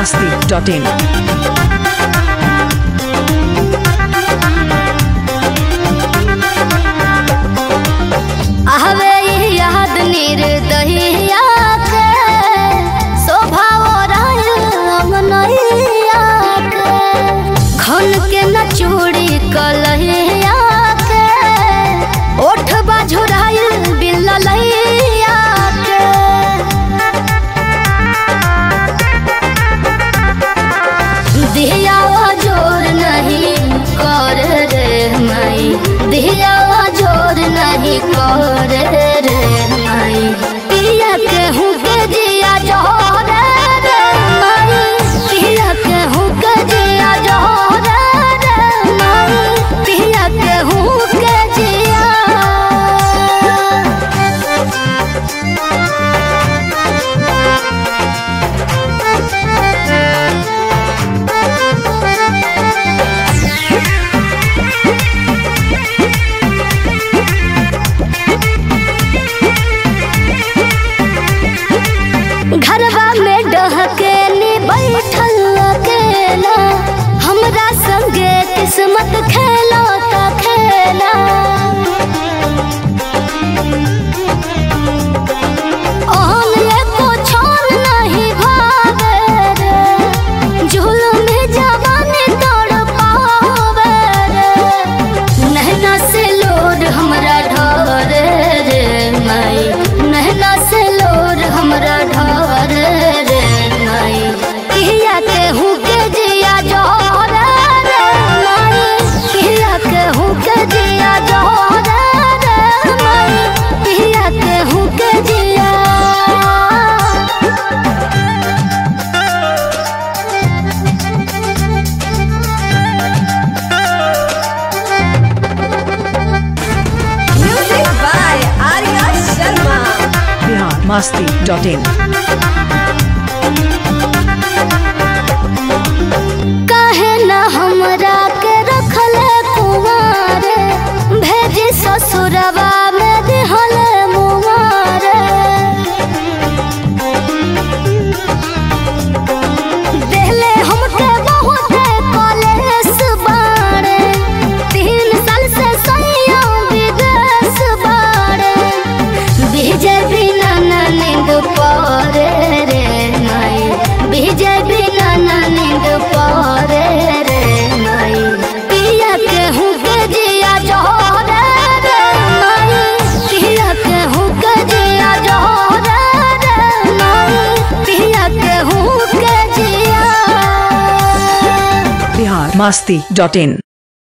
masti.in. आहवे याद निर्दहिया के शोभा रमनैया के खन के न चूड़ी कलहिया के ओठ बाझुराइल बिललैया के दिया जोर नहीं कर रे माई दिया जोर नहीं कर रे माई पिया के हूँ के जिया जोर रे माई पिया के हूँ के जिया जोर रे माई पिया के हूँ के जिया घरवा में डहके नी बैठल अकेला हमरा संगे किस्मत खेलो त खेला ओहन एको छोर नहीं भावे रे जुलम जवानी तोड़ पावे रे नहना से लोड हमरा ढोरे रे माई नहना से लोड हमरा ढोरे रे माई किया के हूँ के जिया जोरे रे माई किया के हूँ के जिया जोरे रे माई किया के हूँ के जिया Music by Arya Sharma. Bihar masti.in. काहे न हमरा के रखले कुमारे भेजी ससुरवा में दिहले मुमारे देहले हमके बहुत कॉलेज बाड़े तीन साल से सैया विदेश बाड़े विजय बिना ना नींद परे रे माई विजय बिना ना नींद परे रे माई पिया के हूँ के जिया जोरे रे माई पिया के हूँ के जिया जोरे रे माई पिया के हूँ के जिया Bihar masti.in.